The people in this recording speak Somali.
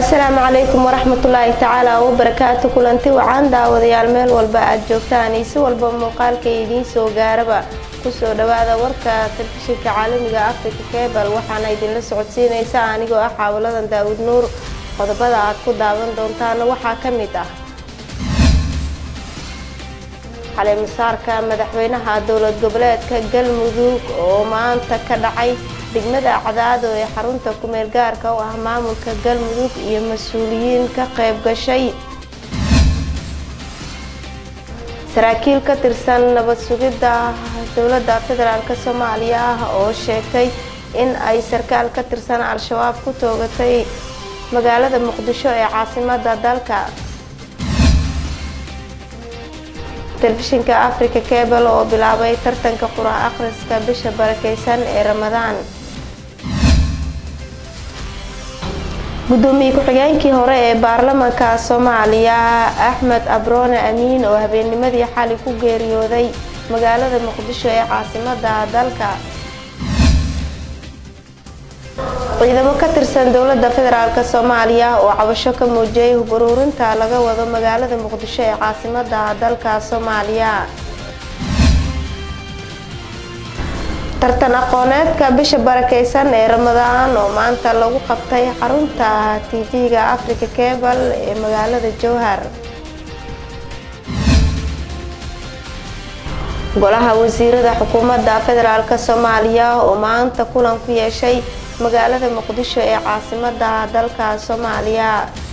asalaamu calaykum waraxmatullaahi tacaala wabarakaatu kulanti wacaan daawadayaal meel walba aad joogtaan iyo si walba muuqaalka idiin soo gaaraba kusoo dhawaada warka telefishinka caalamiga africa kebal waxaana idinla socodsiinaysa anigoo ah xaawaladan daawud nuur qodobada aad ku daawan doontaana waxaa ka mid ah caleemasaarka madaxweynaha dowlad goboleedka galmudug oo maanta ka dhacay degmada cadaado ee xarunta kumeel gaarka u ah maamulka galmudug iyo mas-uuliyiin ka qayb gashay saraakiil ka tirsan nabad sugidda dowladda federaalk soomaaliya ah oo sheegtay in ay sarkaal ka tirsan al-shabaab ku toogatay magaalada muqdisho ee caasimada dalka telefishinka africa kebal oo bilaabay tartanka qura akhriska bisha barakeysan ee ramadaan gudoomiye ku-xigeenkii hore ee baarlamaanka soomaaliya axmed abroone amiin oo habeennimadii xali ku geeriyooday magaalada muqdisho ee caasimada dalka ciidamo ka tirsan dowladda federaalk soomaaliya oo cabasho ka muujiyay hub uruurinta laga wado magaalada muqdisho ee caasimada dalka soomaaliya tartan aqooneedka bisha barakeysan ee ramadaan oo maanta lagu qabtay xarunta tv-ga africa kebal ee magaalada jowhar golaha wasiirada xukuumadda federaalk soomaaliya oo maanta kulan ku yeeshay magaalada muqdisho ee caasimada dalka soomaaliya